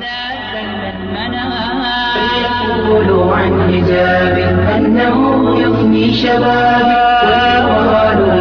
غدا زل المنام فيقولوا عن حجاب أنه يفني شبابي ويقالوا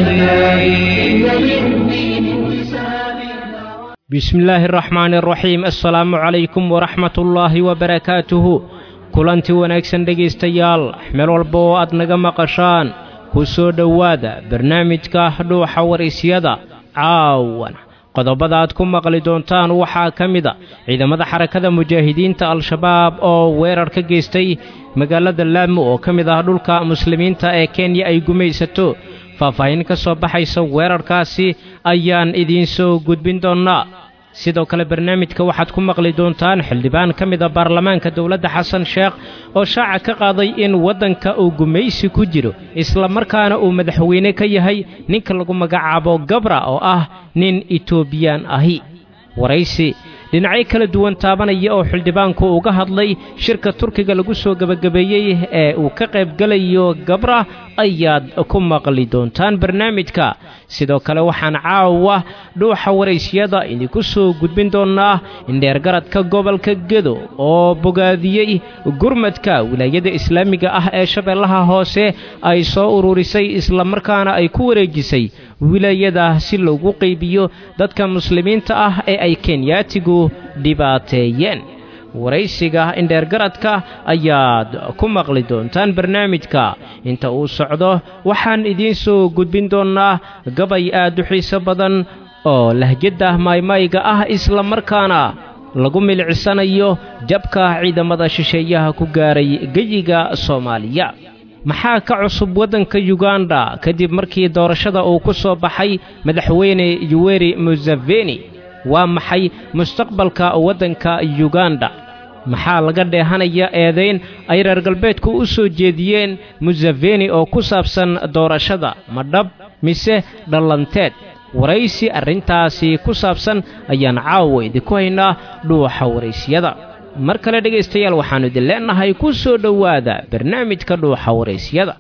لأهلابي إن للدين انتسابي bismi illaahi araxmaani araxiim assalaamu calaykum waraxmatullaahi wabarakaatuhu kulanti wanaagsan dhegaystayaal meel walba oo aad naga maqashaan ku soo dhowaada barnaamijka dhuuxa waraysyada caawan qodobada aad ku maqli doontaan waxaa ka mid a ciidamada xarakada mujaahidiinta al-shabaab oo weerar ka geystay magaalada laamo oo ka mid ah dhulka muslimiinta ee kenya ay gumaysato faahfaahin ka soo baxaysa weerarkaasi ayaan idiin soo gudbin doonnaa sidoo kale barnaamijka waxaad ku maqli doontaan xildhibaan ka mid a baarlamaanka dowladda xasan sheekh oo shaaca ka qaaday in waddanka uu gumaysi ku jiro islamarkaana uu madaxweyne ka yahay ninka lagu magacaabo gabra oo ah nin etoobiyaan ahi waraysi dhinacyo kala duwan taabanaya oo xildhibaanku uga hadlay shirka turkiga lagu soo gebagabeeyey ee uu ka qaybgelayo gabra ayaad ku maqli doontaan barnaamijka sidoo kale waxaan caawa dhuuxa waraysyada idinku soo gudbin doonnaa indheergaradka gobolka gedo oo bogaadiyey gurmadka wilaayada islaamiga ah ee shabeellaha hoose ay soo ururisay islamarkaana ay ku wareejisay wilaayada si loogu qaybiyo dadka muslimiinta ah ee ay kenyaatigu dhibaateeyeen waraysiga indheergaradka ayaad ku maqli doontaan barnaamijka inta uu socdo waxaan idiin soo gudbin doonnaa gabay aad u xiiso badan oo lahjadda maaymayga ah islamarkaana lagu milicsanayo jabka ciidamada shisheeyaha ku gaaray geyiga soomaaliya maxaa ka cusub waddanka yuganda kadib markii doorashada uu ku soo baxay madaxweyne yuweri museveni waa maxay mustaqbalka waddanka yuganda maxaa laga dheehanaya eedayn ay reer galbeedku u soo jeediyeen museveni oo ku saabsan doorashada ma dhab mise dhallanteed waraysi arrintaasi ku saabsan ayaan caawa idinku haynaa dhuuxa waraysyada mar kale dhegaystayaal waxaannu idin leennahay ku soo dhowaada barnaamijka dhuuxa waraysyada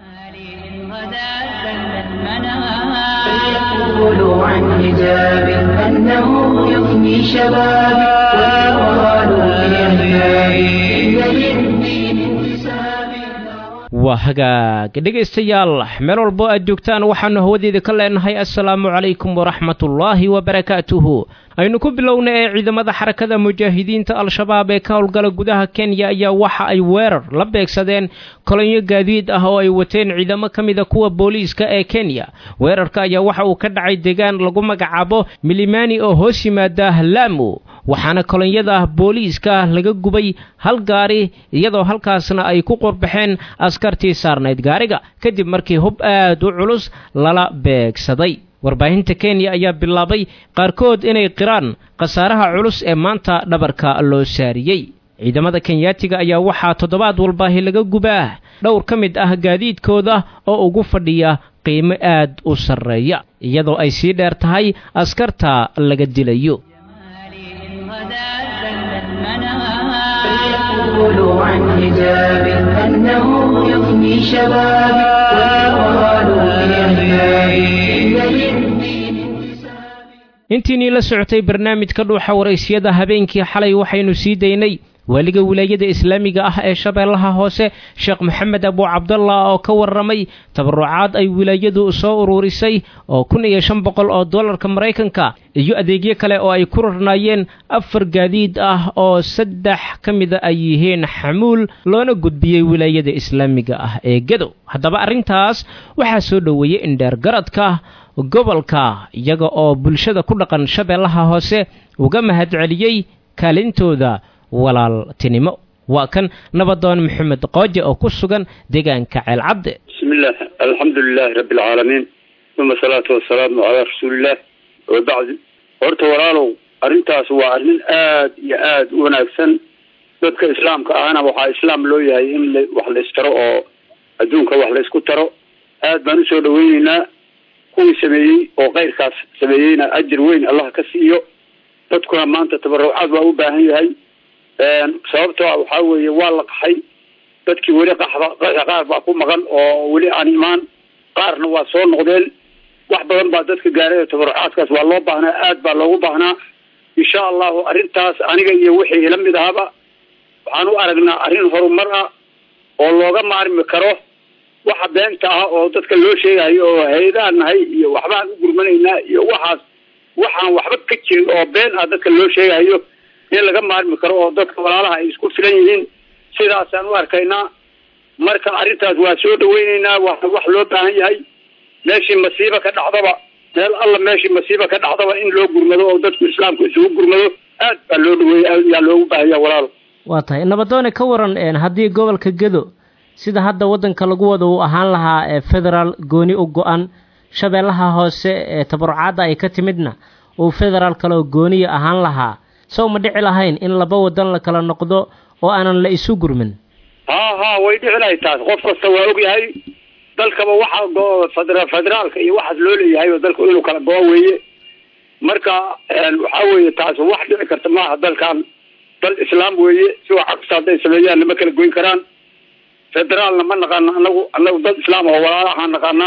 غدا زل المنام فيقولوا عن حجاب أنه يفني شبابي ويقالوا لأهلابي إن للدين انتسابي waa hagaag dhegaystayaal meel walbo aad joogtaan waxaannu hawadeeda ka leenahay assalaamu calaykum waraxmatullaahi wabarakaatuhu aynu ku bilowna ee ciidamada xarakada mujaahidiinta al-shabaab ee ka howlgala gudaha kenya ayaa waxa ay weerar la beegsadeen kolonyo gaadiid ah oo ay wateen ciidamo ka mida kuwa booliiska ee kenya weerarka ayaa waxa uu ka dhacay deegaan lagu magacaabo milimani oo hoos yimaada laamo waxaana kolonyada booliiska laga gubay hal gaari iyadoo halkaasna ay ku qorbaxeen askartii saarnayd gaariga kadib markii hub aad u culus lala beegsaday warbaahinta kenya ayaa bilaabay qaarkood inay qiraan khasaaraha culus ee maanta dhabarka loo saariyey ciidamada kenyaatiga ayaa waxaa toddobaad walbaahi laga gubaa dhowr ka mid ah gaadiidkooda oo ugu fadhiya qiimo aad u sarreeya iyadoo ay sii dheer tahay askarta laga dilayo غدا زل المنام فيقولوا عن حجاب أنه يفني شبابي ويقالوا لأهلابي إن للدين انتسابي intiinii la socotay barnaamijka dhuuxa waraysyada habeenkii xalay waxaynu sii daynay waaliga wilaayada islaamiga ah ee shabeellaha hoose sheekh maxamed abu cabdallah oo ka warramay tabarucaad ay wilaayadu soo ururisay oo kun iyo shan boqol oo dollarka maraykanka iyo adeegyo kale oo ay ku rarnaayeen afar gaadiid ah oo saddex ka mida ay yihiin xamuul loona gudbiyey wilaayada islaamiga ah ee gedo haddaba arrintaas waxaa soo dhoweeyey indheergaradka gobolka iyaga oo bulshada ku dhaqan shabeellaha hoose uga mahadceliyey kaalintooda walaaltinimo waa kan nabadoon maxamed qooje oo ku sugan deegaanka ceelcadde بسم الله الحمد لله رب العالمين ثم الصلاة والسلام على رسول الله وبعد horta walaalow arrintaas waa arrin aad iyo aad u wanaagsan dadka islaamka ahna waxaa islaam loo yahay in la- wax la istaro oo adduunka wax la isku taro aad baan usoo dhaweyneynaa kuwii sameeyey oo keyrkaas sameeyeyna ajir weyn allah ka siiyo dadkuna maanta tabarucaad waa u baahan yahay sababtoo ah waxaa weeye waa la qaxay dadkii weli qaxda qaxa qaar baa ku maqan oo weli aan imaan qaarna waa soo noqdeen wax badan baa dadka gaaray tabarucaadkaas waa loo baahnaa aad baa loogu baahnaa insha allahu arrintaas aniga iyo wixii ila mid ahaba waxaan u aragnaa arrin horumar ah oo looga maarmi karo waxa beenta ah oo dadka loo sheegayo oo hay-adaan nahay iyo waxbaan u gurmanaynaa iyo waxaas waxaan waxba ka jirin oo been ah dadka loo sheegayo in laga maarmi karo oo dadka walaalaha ay isku filan yihiin sidaasaan u arkaynaa marka arrintaas waa soo dhaweyneynaa waa wax loo baahan yahay meeshii masiiba ka dhacdaba meel alla meeshii masiiba ka dhacdaba in loo gurmado oo dadku islaamku isugu gurmado aad baa loo dhaweeyey aad yaa loogu baahanya walaalo waa tahay nabadoone ka waran haddii gobolka gedo sida hadda waddanka lagu wada uu ahaan lahaa ee federaal gooni u go-an shabeellaha hoose ee tabarucaadda ay ka timidna uu federaal kale oo gooniya ahaan lahaa sow ma dhici lahayn in laba wadan la kala noqdo oo aanan la isu gurmin ha ha way dhici lahay taas qof kasta waa ogyahay dalkaba waxaa go federa federaalka iyo waxaas loo leeyahay oo dalku inuu kala go-o weeye marka waxaa weeye taas wax dhici karta maaha dalkan dal islaam weeye si wax cagsta hadday sameeyaan lama kala goyn karaan federaalna ma naqaano anagu anagu dad islaam oo walaalahaan naqaanaa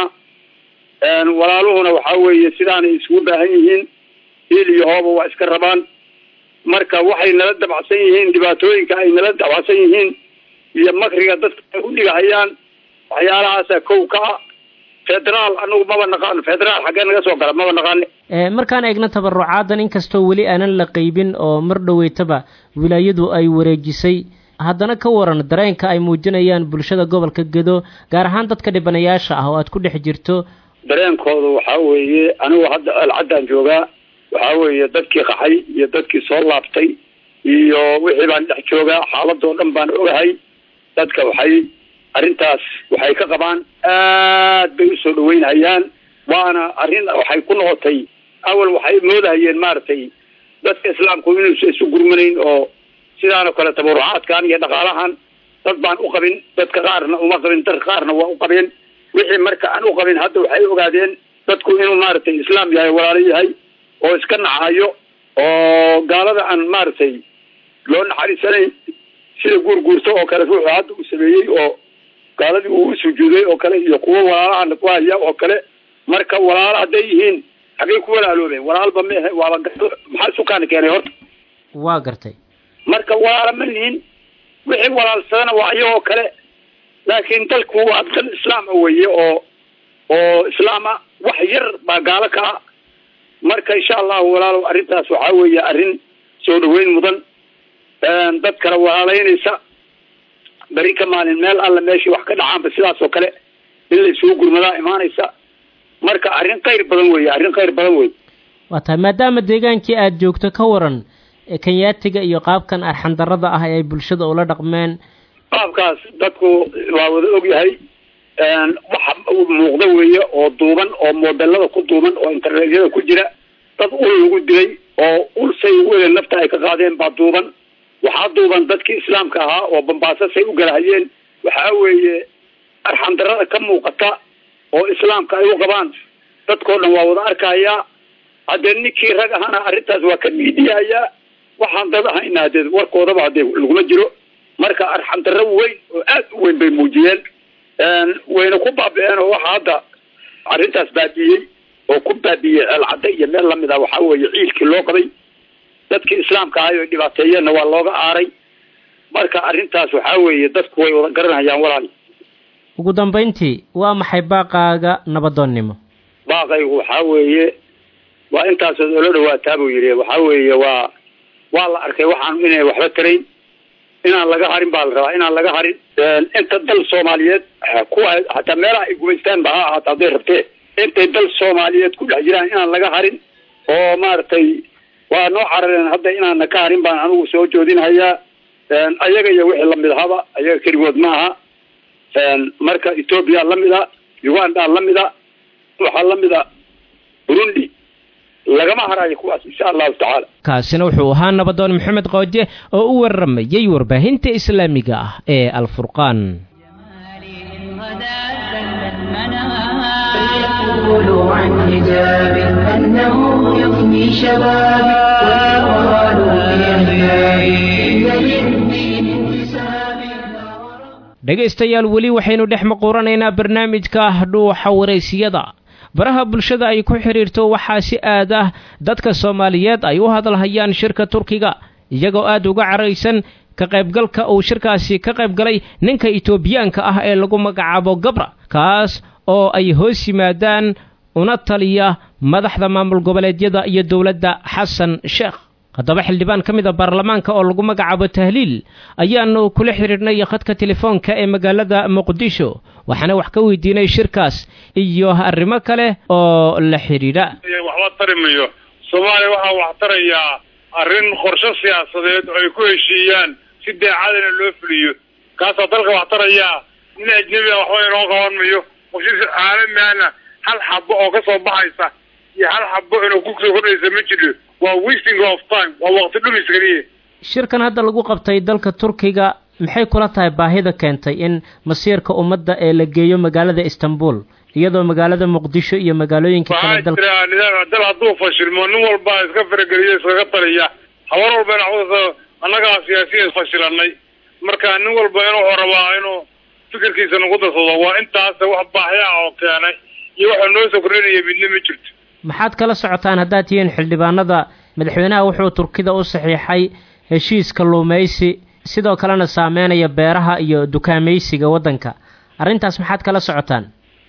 walaaluhuna waxaa weeye sidaanay isugu baahan yihiin hiil iyo hooba waa iska rabaan marka waxay nala dabacsan yihiin dhibaatooyinka ay nala dabacsan yihiin iyo makriga dadka ay u dhigahayaan waxyaalahaasa kow ka ah federaal anagu maba naqaano federaal xaggee naga soo gala maba naqaane markaan eegno tabarucaadan inkastoo weli aanan la qeybin oo mar dhoweytaba wilaayadu ay wareejisay haddana ka waran dareenka ay muujinayaan bulshada gobolka gedo gaar ahaan dadka dhibanayaasha ah oo aad ku dhex jirto dareenkooda waxaa weeye anigu hadda alcaddaan joogaa waxaa weeye dadkii qaxay iyo dadkii soo laabtay iyo wixii baan dhex joogaa xaaladoo dhan baan ogahay dadka waxay arrintaas waxay ka qabaan aad bay usoo dhaweynhayaan waana arrin waxay ku noqotay awal waxay moodahayeen maaragtay dadka islaamku inuusa isu gurmanayn oo sidaanoo kale tabarucaadkan iyo dhaqaalahan dad baan u qabin dadka qaarna uma qabin dadka qaarna waa u qabeen wixii marka aan u qabin hadda waxay ogaadeen dadku inuu maaragtay islaam yahay walaalo yahay oo iska nacayo oo gaalada aan maaragtay loo naxariisanayn sida guurguurto oo kale ruuxu hadda uu sameeyey oo gaaladii uu u sujuuday oo kale iyo kuwo walaalahana ku haya oo kale marka walaalo hadday yihiin xaggay ku walaaloobeen walaalba mehe waaba gaalo maxaa sukaana keenay horta waa gartay marka walaalo ma nihin wixii walaalsadana waa iyagoo kale laakiin dalku waa dal islaama weeye oo oo islaama wax yar baa gaalo ka ah marka insha allahu walaalow arrintaas waxaa weeye arrin soo dhaweyn mudan dad kale walaalaynaysa beri ka maalin meel alla meeshii wax ka dhacaanba sidaas oo kale in la isugu gurmadaa imaanaysa marka arrin khayr badan weeye arrin khayr badan wey waa tahay maadaama deegaankii aada joogto ka waran kenyaatiga iyo qaabkan arxandarada ah ee ay bulshada ula dhaqmeen qaabkaas dadku waa wada ogyahay waxa muuqda weeye oo duuban oo modelada ku duuban oo internetyada ku jira dad ul lagu dilay oo ul say wele nafta ay ka qaadeen baa duuban waxaa duuban dadkii islaamka ahaa oo bambaaso say u galahayeen waxaa weeye arxandarada ka muuqata oo islaamka ay u qabaan dadkoo dhan waa wada arkayaa haddee ninkii rag ahana arrintaas waa ka dhiidhiyahayaa waxaan dad ahayna hadee warkoodaba hadee laguma jiro marka arxandarro weyn oo aad u weyn bay muujiyeen wayna ku baabi'een oo waxa hadda arrintaas baabi'iyey oo ku baabi'iyey ceelcadda iyo meel lamid ah waxaa weeye ciilkii loo qabay dadkii islaamka ahay oo dhibaateeyeenna waa looga aaray marka arrintaas waxaa weeye dadku way wada garanayaan walaal ugu dambayntii waa maxay baaqaaga nabadoonnimo baaqaygu waxaa weeye waa intaasood oola dhawaataa buu yidhi waxaa weeye waa waa la arkay waxaan inay waxba tarayn inaan laga harin baa la rabaa inaan laga harin inta dal soomaaliyeed kuwa hataa meelaha ay gumaystaan ba ha ahaata hadday rabtee intay dal soomaaliyeed ku dhex jiraan inaan laga harin oo maaragtay waa noo carareen hadda inaana ka harin baan anigu soo joodinhayaa ayaga iyo wixii lamid ahaba ayaga keligood ma aha marka ethoobia lamid a uganda lamid a waxaa lamid a burundi lagama harayo kuwaas insha allahu tacaala kaasina wuxuu ahaa nabadoon maxamed qooje oo u waramayey warbaahinta islaamiga ah ee alfurqaan يقول عن حجاب أنه يفني شبابي ويقال لأحبابي إن للدين انتسابي dhegaystayaal weli waxaynu dhex maquuranaynaa barnaamijka dhuuxa waraysiyada baraha bulshada ay ku xidhiirto waxaa si aad ah dadka soomaaliyeed ay u hadalhayaan shirka turkiga iyagoo aad uga caraysan ka qaybgalka uu shirkaasi ka qaybgalay ninka etoobiyaanka ah ee lagu magacaabo gabra kaas oo ay hoos yimaadaan una taliya madaxda maamul goboleedyada iyo dowladda xasan sheekh haddaba xildhibaan ka mid a baarlamaanka oo lagu magacaabo tahliil ayaanu kula xidhiidhnay khadka telefoonka ee magaalada muqdisho waxaana wax ka weydiinay shirkaas iyo arrimo kale oo la xidhiidha waxba tari mayo soomaaliya waxaa wax tarayaa arrin qorshe siyaasadeed oo ay ku heshiiyaan si daacadana loo fuliyo kaasaa dalka wax tarayaa nin ajnebi a waxba inoo qaban mayo qorshe caalami ahna hal xabo oo ka soo baxaysa iyo hal xabo inuu ku soo kordhaysa ma jiro waa wasting of time waa waqti dhumis keliya shirkan hadda lagu qabtay dalka turkiga maxay kula tahay baahida keentay in masiirka ummadda ee la geeyo magaalada istanbul iyadoo magaalada muqdisho iyo magaalooyinka kale waxaa dalka jira nidaam dal hadduu fashilmo nin walba iska farageliyo iskaga taliya habar walba in annagaa siyaasiyiin fashilanay marka nin walba inuu rabaa inuu fikirkiisa nagu darsado waa intaas wax baahya oo keenay iyo waxa noo soo kordhinaya midna ma jirto maxaad kala socotaan haddaad tihiin xildhibaanada madaxweynaha wuxuu turkida u saxiixay heshiis kalluumaysi sidoo kalena saameynaya beeraha iyo dukaamaysiga waddanka arrintaas maxaad kala socotaan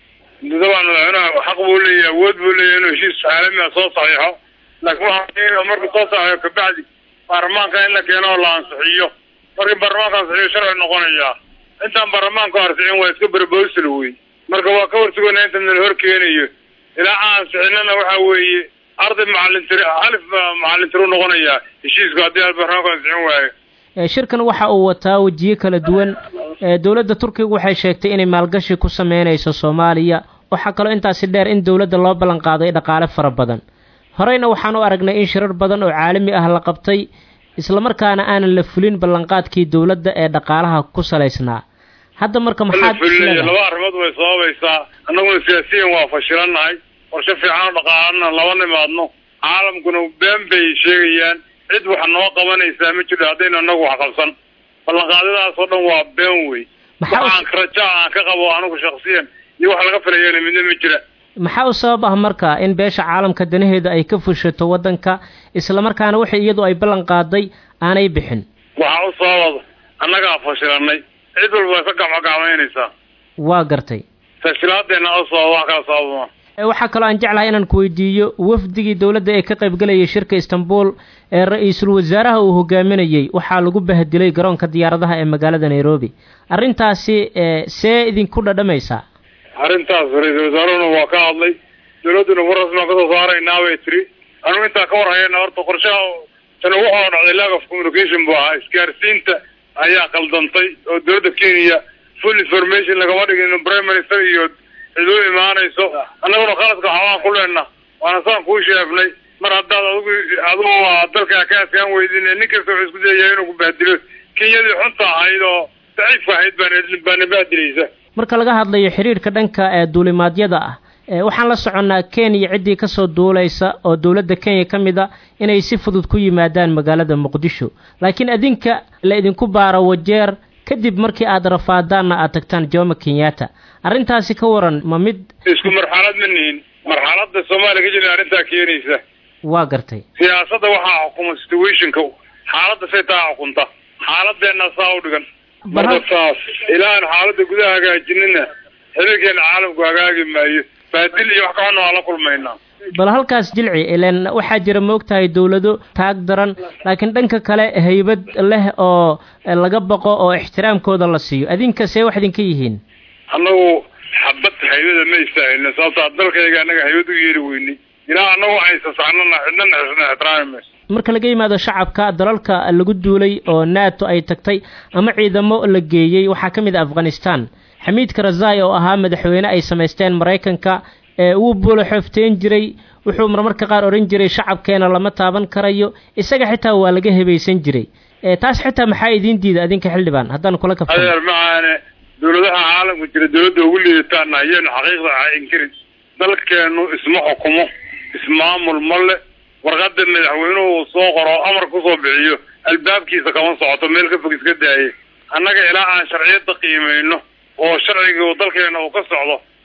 dabcan madaxweynaha xaq buu leeyahay awood buu leeyahay inuu heshiis caalami ah soo saxiixo laakiin waxaa markuu soo saxiixo kabacdi baarlamaanka in la keeno oo la ansixiyo markii baarlamaanka ansixiyo sharci noqonayaa intaan baarlamaanku ansixin waa iska berbowsal wey marka waa ka horsuganaa inta nala hor keenayo ilaa aan ansixinana waxa weeye arday macalintiri alif macalintiri u noqonayaa heshiisku haddii aan baarlamaanku ansixin waayo Ee, shirkan waxa uu wataa wejiyo kala duwan ee, dowladda turkiga waxay sheegtay inay maalgashi ku sameynayso soomaaliya waxaa kaloo intaasi dheer in dowladda loo ballan qaaday dhaqaale fara badan horeyna waxaan u aragnay in shirar badan oo caalami ah la qabtay islamarkaana aanan la fulin ballanqaadkii dowladda ee dhaqaalaha ku salaysnaa hadda marka maxaad fulinayo isleedahay? laba arrimood way sababaysaa annaguna siyaasiyan waa fashilannahay qorshe fiican oo dhaqaalana laba nimaadno caalamkuna been bay sheegayaan cid wax noo qabanaysaa ma jirto haddaynu annagu wax qabsan ballanqaadyadaas oo dhan waa been wey Maxaa u- waxaan raja aan ka qabo anigu shaksiyan iyo wax laga filayana midna ma jira maxaa u sabab ah marka in beesha caalamka danaheeda ay ka fushato waddanka islamarkaana wixii iyadu ay ballan qaaday aanay bixin waxaa u sababa annagaa fashilanay cid walba ka gacmogacmaynaysaa waa gartay fashilaadeenna u sababa wax kala sababama Ee, waxaa kaloo aan jeclahay inaan ku weydiiyo wafdigii dowladda ee ka qaybgalayay shirka istanbul ee ra-iisul wasaaraha uu hogaaminayey waxaa lagu bahdilay garoonka diyaaradaha ee magaalada nairobi arrintaasi ee, see idinku dhadhamaysaa arrintaas ra-iisul wasaaruhuna waa ka hadlay dowladduna war rasmi aan kasoo saaraynaa bay tiri anugu intaa ka war hayana horta qorshaha tan ugu hoo dhacday lack of communication buu ahaa isgaarsiinta ayaa qaldantay oo dowladda kenya full information lagama dhigin in prime minister iyo cid u imaanayso annaguna khaladka waxbaan ku leenna waana saan kuu sheefnay mar haddaad adigu adigu waa dalkaa ka adkaan weydin nin kasta wuxuu isku dayayaa inuu ku bahdilo kenyadii xunta ahayd oo daciifka ahayd baan baana bahdilaysa marka laga hadlayo xidhiirhka dhanka ee duulimaadyada ah ee, waxaan la soconnaa kenya ciddii kasoo duulaysa oo dowladda kenya ka mid a inay si fudud ku yimaadaan magaalada muqdisho laakiin adinka la idinku baaro wajeer kadib markii aad rafaadaanna aad tagtaan jomo kenyatta arrintaasi ka waran ma mid isku marxalad ma nihin marxalada soomaaliya ka jira arrintaa keenaysa waa gartay siyaasadda waxaa xukuma situationka xaaladda say taa xukunta xaaladeenna saa u dhigan marka saas ilaa aan xaaladda gudaha hagaajinina xiriirkeena caalamku hagaagi maayo baadil iyo wax ka xunna waa la kulmaynaa bal halkaas jilci ileen waxaa jira moogtahay dowlado taag daran laakiin dhanka kale haybad leh oo laga baqo oo ixtiraamkooda la siiyo adinka see wax idinka yihiin annagu xabad haybada ma istaahilna sababtaa dalkayga annaga haybad u yeeli weynay ilaa annagu aysasaxnana cidnana xisna ixtiraami mayso marka laga yimaado shacabka dalalka lagu duulay oo nato ay tagtay ama ciidamo la geeyey waxaa ka mid ah afghanistan xamiid karazai oo ahaa madaxweyne ay samaysteen maraykanka ee wuu buulaxoofteen jiray wuxuu marmarka qaar odhan jiray shacabkeena lama taaban karayo isaga xitaa waa laga hebaysan jiray ee taas xitaa maxaa idiin diida adinka xildhibaan haddaan kula kabtano adeer macaane dowladaha caalamka jira dowladda ugu liidataana ayaenu xaqiiqda aha inkirin dalkeenu isma xukumo ismaamul ma le warqada madaxweynuhu uu soo qoro oo amar kusoo bixiyo albaabkiisa kama socoto meel ka fog iska daaye annaga ilaa aan sharciyada qiimayno oo sharciga dalkeena uu ka socdo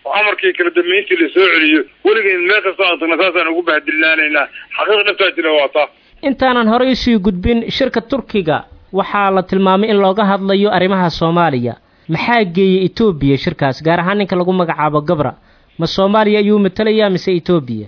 oo amarkii kala dambeyntii lasoo celiyo weligeen meel kastoo aan tagna saasaan ugu bahadilaanaynaa xaqiiq dhabtaa jira waa taa intaanan horey usii gudbin shirka turkiga waxaa la tilmaamay in looga hadlayo arrimaha soomaaliya maxaa geeyey etoobiya shirkaas gaar ahaan ninka lagu magacaabo gabra ma soomaaliya ayuu matelayaa mise etoobiya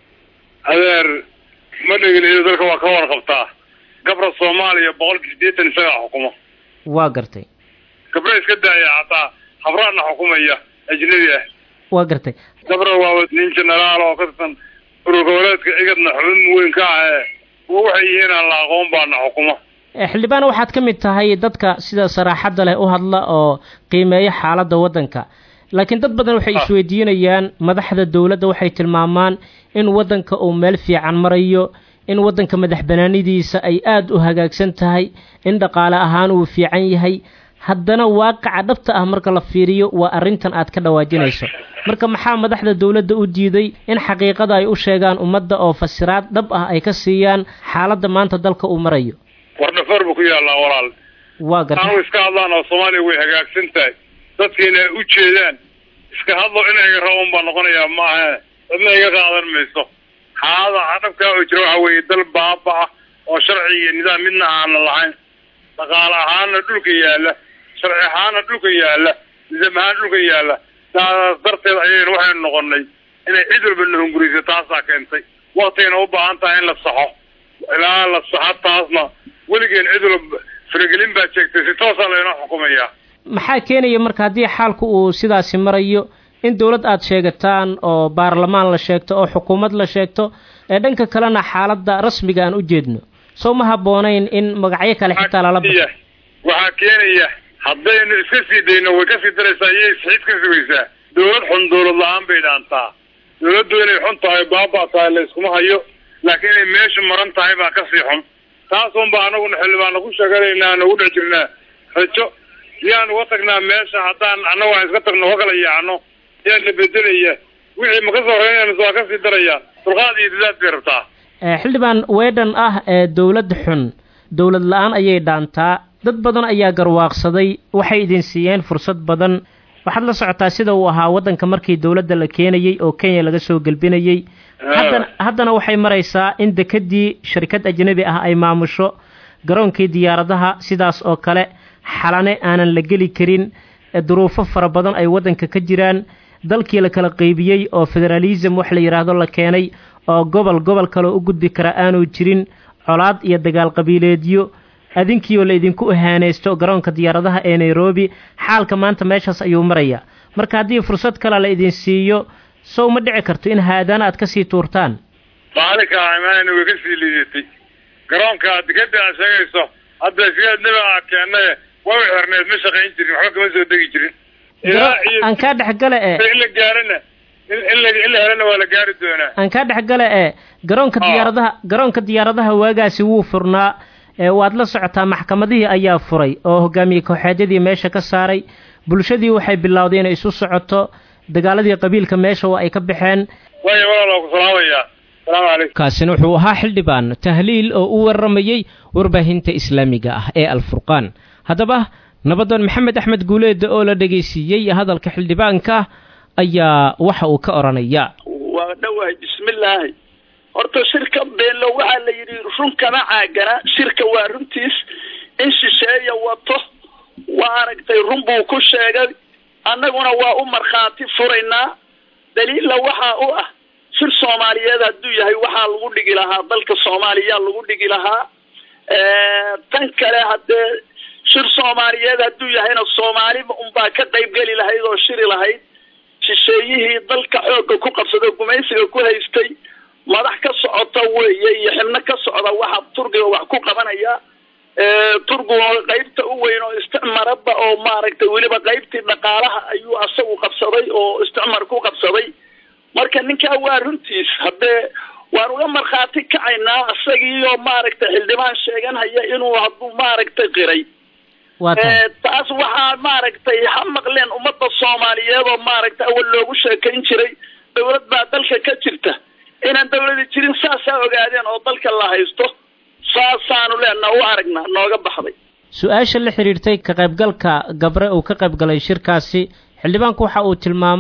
adeer ma dhegeliyo dalka waa ka warqabtaa gabra soomaaliya boqolkii siddeetan isagaa xukuma waa gartay gabra iska daaya hataa habraadna xukumaya ajnabi ah waa gartay gabra waa nin jenaraal oo ka tirsan urur goboleedka cigadna xubin weyn ka ah ee waxay yihiin aan la aqoon baana xukuma xildhibaan waxaad ka mid tahay dadka sida saraaxadda leh u hadla oo qiimeeya xaaladda waddanka laakiin dad badan waxay isweydiinayaan madaxda dowladda waxay tilmaamaan in waddanka uu meel fiican marayo in waddanka madax banaanidiisa ay aada u hagaagsan tahay in dhaqaale ahaan uu fiican yahay haddana waaqaca dhabta ah marka la fiiriyo waa arrintan aad ka dhawaajinayso marka maxaa madaxda dowladda u diiday in xaqiiqada ay u sheegaan ummadda oo fasiraad dhab ah ay ka siiyaan xaaladda maanta dalka uu marayo war dhafoor buu ku yaallaa walaal waa gartay anu iska hadlaan oo soomaaliya way hagaagsan tahay dadkiina ay u jeedaan iska hadlo inayga raban baa noqonayaa maaha cidna iga qaadan mayso xaalada dhabkaa oo jira waxa weeye dal baaba ah oo sharci iyo nidaam midna aana lahayn dhaqaale ahaana dhulka yaalla sharci ahaana dhulka yaalla nidaam ahaan dhulka yaalla saas darteed ayaynu waxaynu noqonay inay cid walba nahunguriso taasaa keentay waktayna u baahan tahay in la saxo ilaa la saxo taasna weligeen cid walba faragelin baa jeegtay si toosaa laynoo xukumayaa maxaa keenaya marka haddii xaalku uu sidaasi marayo in dowlad aada sheegataan oo baarlamaan la sheegto oo xukuumad la sheegto ee dhanka kalena xaaladda rasmiga aan u jeedno soo ma habboonayn in magacyo kale xitaa lala baxo waxaa keenaya haddaynu iska sii dayno way kasii daraysaa iyay isxiid ka sugaysaa dowlad xun dowlad la-aan bay dhaantaa dowladdu inay xun tahay baaba tahay la iskuma hayo laakiin inay meesha maran tahay baa kasii xun taasunba anaguna xildhibaana ku sheeganaynaa nagu dhex jirnaa rajo yaan uga tagnaa meesha haddaan annagu aan iska tagno ka kala yaacno yaa la bedelaya wixii ma ka soo horeynaynas waa kasii darayaan dulqaad iyo dadaad bay rabtaa xildhibaan weedhan ah ee dowlad xun dowlad la-aan ayay dhaantaa dad badan ayaa garwaaqsaday waxay idin siiyeen fursad badan waxaad la socotaa sida uu ahaa waddanka markii dowladda la keenayey oo kenya laga soo gelbinayey haddana haddana waxay maraysaa in dekedii shirkad ajnabi ah ay maamusho garoonkii diyaaradaha sidaas oo kale xalane aanan la geli karin duruufo fara badan ay waddanka ka jiraan dalkii la kala qeybiyey oo federaalism wax la yidhaahdo la keenay oo gobol gobol kaleo u gudbi kara aanu jirin colaad iyo dagaal qabiileedyo adinkiioo la idinku ihaanaysto garoonka diyaaradaha ee nairobi xaalka maanta meeshaas ayuu marayaa marka haddii fursad kale la idin siiyo sow ma dhici karto in haadaan aad kasii tuurtaan maalinka imaanayna way kasii liidatay garoonka dekeda aad sheegayso hadda isgaadnaba aa keenaye waa xirneed ma shaqayn jirin waxba kama soo degi jirin ilaa iyo aan kaa dhexgale ee in la gaarana in la in la helana waa la gaari doonaa aan kaa dhexgale ee garoonka diyaaradaha garoonka diyaaradaha waagaasi wuu furnaa waad la socotaa maxkamadihii ayaa furay oo hogaamiye kooxeedyadii meesha ka saaray bulshadii waxay bilowday inay isu socoto dagaaladii qabiilka meesha oo ay ka baxeen waaya walaal waa ku salaamayaa salaamu calaykum kaasina wuxuu ahaa xildhibaan tahliil oo u waramayey warbaahinta islaamiga ah ee alfurqaan haddaba nabadan maxamed axmed guuleeda oo la dhegaysiiyey hadalka xildhibaanka ayaa waxa uu ka odhanaya waa dhawahay bismillaahi horta shirka beello waxaa la yidhi run kama caagana shirka waa runtiis in shisheeya wato waa aragtay run buu ku sheegay annaguna waa u markhaati furaynaa daliilla waxaa u ah shir soomaaliyeed hadduu yahay waxaa lagu dhigi lahaa dalka soomaaliya lagu dhigi lahaa tan kale haddee shir soomaaliyeed hadduu yahayna soomaaliba unbaa ka qaybgeli lahayd oo shiri lahayd shisheeyihii dalka xoogga ku qabsado gumaysiga ku haystay madax ka socota weeye iyo xibno ka socda waxa turkiga wax ku qabanaya turkiga qaybta u weyn oo isticmaraba oo maaragtay weliba qaybtii dhaqaalaha ayuu asagu qabsaday oo isticmar ku qabsaday marka ninkaa waa runtiis haddee waan uga markhaati kacaynaa isagiioo maaragtay xildhibaan sheeganhaya inuu hadduu maaragtay qiray taas waxaa maaragtay ha maqleen ummadda soomaaliyeed oo maaragtay awal loogu sheekayn jiray dawlad baa dalka ka jirta inaan dawladi jirin saasaa ogaadeen oo dalka la haysto saasaanu leenaa u aragnaa nooga baxday su-aasha la xidhiirtay ka qaybgalka gabre uu ka qaybgalay shirkaasi xildhibaanku waxa uu tilmaamay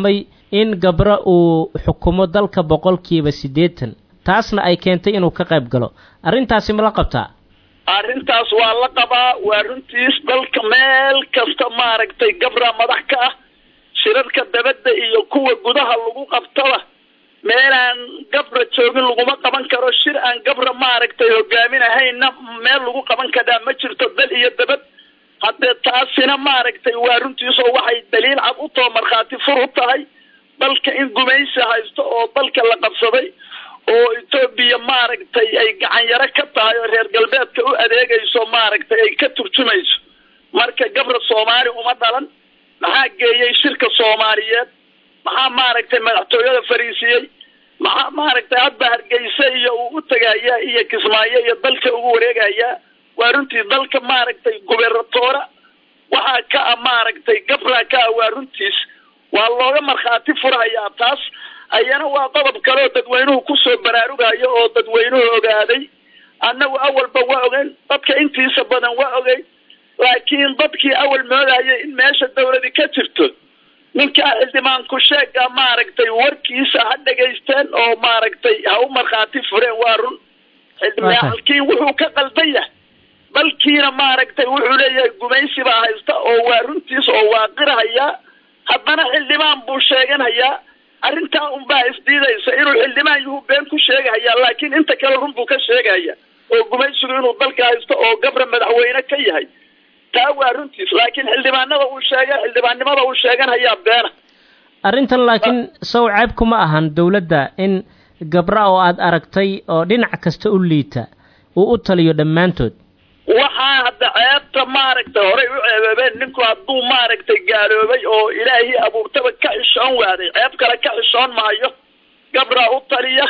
in gabra uu xukumo dalka boqolkiiba siddeetan taasna ay keentay inuu ka qayb galo arrintaasi ma la qabtaa arrintaas waa la qabaa waa runtiis dalka meel kasta maaragtay gabra madax ka ah shirarka dabadda iyo kuwa gudaha lagu qabtaba meelaan gabra joogin laguma qaban karo shir aan gabra maaragtay hogaaminahayna meel lagu qaban karaa ma jirto dal iyo dabad haddee taasina maaragtay waa runtiisoo waxay daliil cad u too markhaati fur u tahay dalka in gumaysi haysto oo dalka la qabsaday oo etoobiya maaragtay ay gacanyaro ka tahay oo reer galbeedka u adeegayso maaragtay ay ka turjumayso marka gabra soomaali uma dhalan maxaa geeyey shirka soomaaliyeed maxaa maaragtay madaxtooyada fariisiyey maxaa maaragtay hadba hargeysa iyo uu u tegayaa iyo kismaayo iyo dalka ugu wareegayaa waa runtii dalka maaragtay gubernatoora waxaa ka ah maaragtay gabra ka ah waa runtiis waa looga markhaati furhayaa taas ayana waa qodob kale oo dadweynuhu kusoo baraarugayo oo dadweynuhu ogaaday annagu awalba waa ogeyn dadka intiisa badan waa ogeyn laakiin dadkii awal moodayay in meesha dawladi ka jirto ninkaa xildhibaanku sheega maaragtay warkiisa ha dhegaysteen oo maaragtay ha u markhaati fureen waa run xildhibaalkii wuxuu ka qaldan yahay dalkiina maaragtay wuxuu leeyahay gumaysi baa haysta oo waa runtiis oo waa qirhayaa haddana xildhibaan buu sheeganayaa arrintaa unbaa isdiidaysa inuu xildhibaan yuhu been ku sheegahayaa laakiin inta kale run buu ka sheegaya oo gumaysigu inuu dalka haysto oo gabra madaxweyne ka yahay taa waa runtiis laakiin xildhibaanada uu sheegay xildhibaannimada uu sheeganayaa beena arrintan laakiin sow ceebku ma ahan dowladda in gabra oo aad aragtay oo dhinac kasta u liita uu u taliyo dhammaantood waxaa hadda ceebta maaragtay horay u ceebeebeen ninku hadduu maaragtay gaaloobay oo ilaahii abuurtaba ka xishoon waaday ceeb kale ka xishoon maayo gabraa u taliya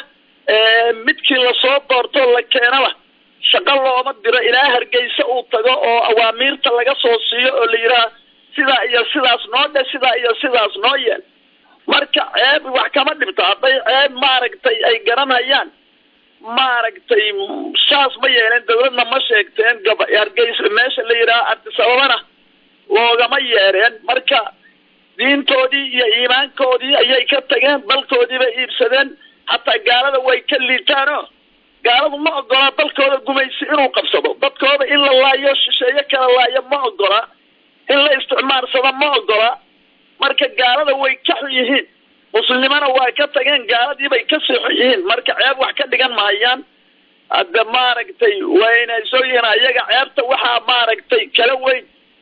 midkii lasoo doorto la keenaba shaqo looma diro ilaa hargeysa uu tago oo awaamiirta laga soo siiyo oo la yidhaha sidaa iyo sidaas noo dhe sidaa iyo sidaas noo yeel marka ceeb wax kama dhibto hadday ceeb maaragtay ay garanayaan maaragtay saas ma yeeleen dawladna ma sheegteen gaba hargeysa meesha la yidhaha artisababana loogama yeereen marka diintoodii iyo iimaankoodii ayay ka tageen dalkoodii bay iibsadeen hataa gaalada way ka liitaano gaaladu ma ogola dalkooda gumaysi inuu qabsado dadkooda in la laayo shisheeye kala laayo ma ogola in la isticmaalsado ma ogola marka gaalada way ka xun yihiin muslimana waa ka tageen gaaladii bay ka sii xun yihiin marka ceeb wax ka dhigan mahayaan hadda maaragtay wayna soo yihiin ayaga ceebta waxaa maaragtay kala weyn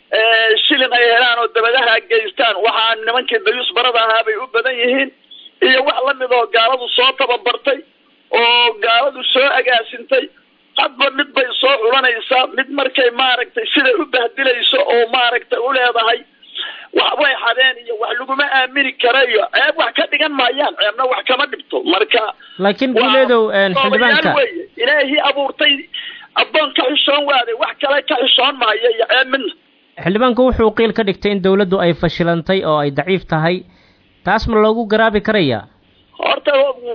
shilin ay helaan oo dabadaha geystaan waxaa nimankii dayuus barada ahaa bay u badan yihiin iyo wax lamid oo gaaladu soo tababartay oo gaaladu soo agaasintay hadba mid bay soo xulanaysaa mid markay maaragtay siday u bahdilayso oo maaragtay u leedahay wax way xadeen iyo wax laguma aamini kara iyo ceeb wax ka dhigan maayaan ceebna wax kama dhibto marka laakiin guuleedow xildhibaanka weye ilaahii abuurtay addoon ka xishoon waaday wax kale ka xishoon maayo iyo ceeb midna xildhibaanku wuxuu qiil ka dhigtay in dawladdu ay fashilantay oo ay daciif tahay taas ma loogu garaabi karayaa horta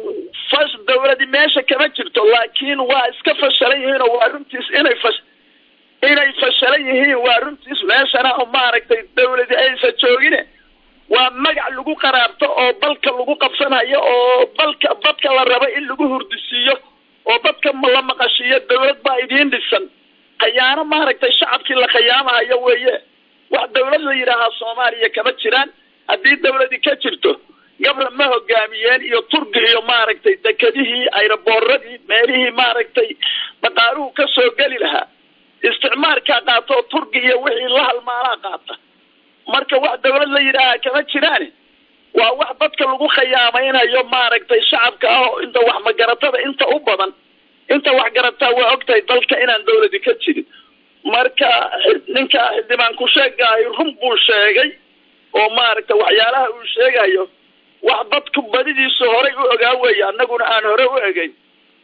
fas dawladi meesha kama jirto laakiin waa iska fashalan yihiin oo waa runtiis inay fash inay fashalan yihiin waa runtiis meeshana oo maaragtay dawladi aysa joogine waa magac lagu qaraabto oo dalka lagu qabsanayo oo dalka dadka la rabo in lagu hurdisiiyo oo dadka la maqashiiyo dawlad baa idiin dhisan khayaano maaragtay shacabkii la khayaamahayo weeye wax dawlad la yidhaahaa soomaaliya kama jiraan haddii dawladi ka jirto gabra ma hogaamiyeen iyo turki iyo maaragtay dekedihii ayrabooradii meelihii maaragtay dhaqaaluhu ka soo geli lahaa isticmaalkaa qaata oo turki iyo wixii la halmaalaa qaata marka wax dawlad la yidhaahaa kama jiraane waa wax dadka lagu khayaamaynayo maaragtay shacabka ah oo inta wax magaratada inta u badan inta wax garataa waa ogtahay dalka inaan dawladi ka jirin marka ninka xildhibaan ku sheegaahay run buu sheegay oo maaragtay waxyaalaha uu sheegayo wax dadku badidiisu horay u ogaa weeye annaguna aan hore u egeyn